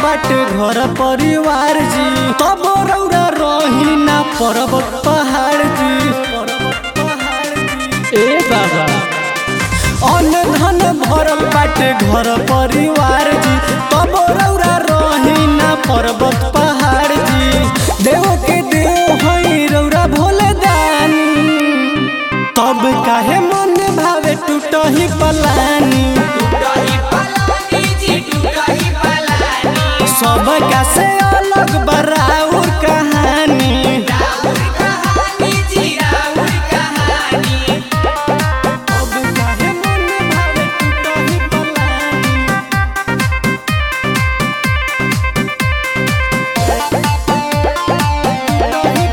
बाटे घर परिवार जी तब रौरा रही ना पर्वत पहाड़ जी ए बाबा अन्न धन भरल बाटे घर परिवार जी तब रौरा रही ना पर्वत पहाड़ जी देव के देव हई रौरा भोले दानी तब काहे मन भावे टूटही पलानी टूटही पलानी जी टूटही पलानी सब का से अलग बराउर कहानी राउर कहानी जी राउर कहानी अब काहे मन भावे टूटही पलानी टूटही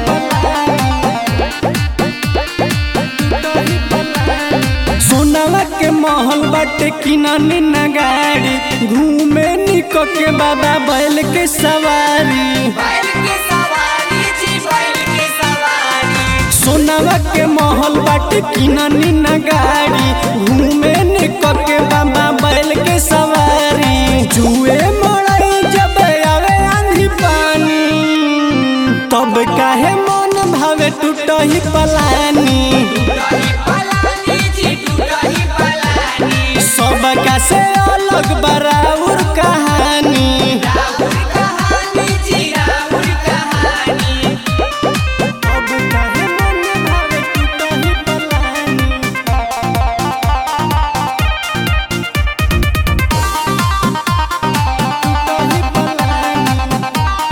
पलानी, टूटही पलानी। सोनावा के महल बाटे किनानी न गाड़ी घूमे निक के बाबा बैल के सवारी बैल के सवारी जी बैल के सवारी सोनावा के महल बाटे किनानी न गाड़ी घूमे निक के बाबा बैल के सवारी जुए मड़ई जब आवे आंधी पानी तब काहे मन भावे टूटही पलानी टूटही पलानी जी टूटही पलानी सब का से अलग बराउर कहानी राउर कहानी जी राउर कहानी अब काहे मन भावे टूटही पलानी टूटही पलानी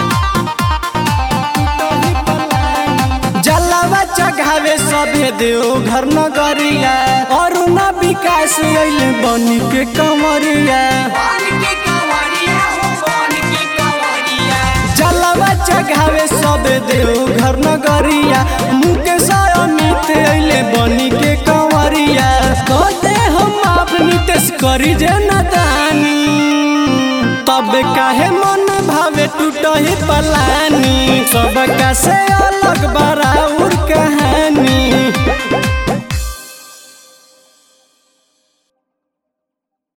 टूटही पलानी जलावा चघावे सभे देव घर नगरिया अरुणा विकास अइले बनी के कमरिया बन के कंवरिया हो बन के कंवरिया जलावा चघावे सभे देव घर नगरिया मुकेश अमित अइले बनी के कंवरिया कहते हम आप नितेश करी जे नदानी तब काहे मन भावे टूटही पलानी सब का से अलग बराउर कहानी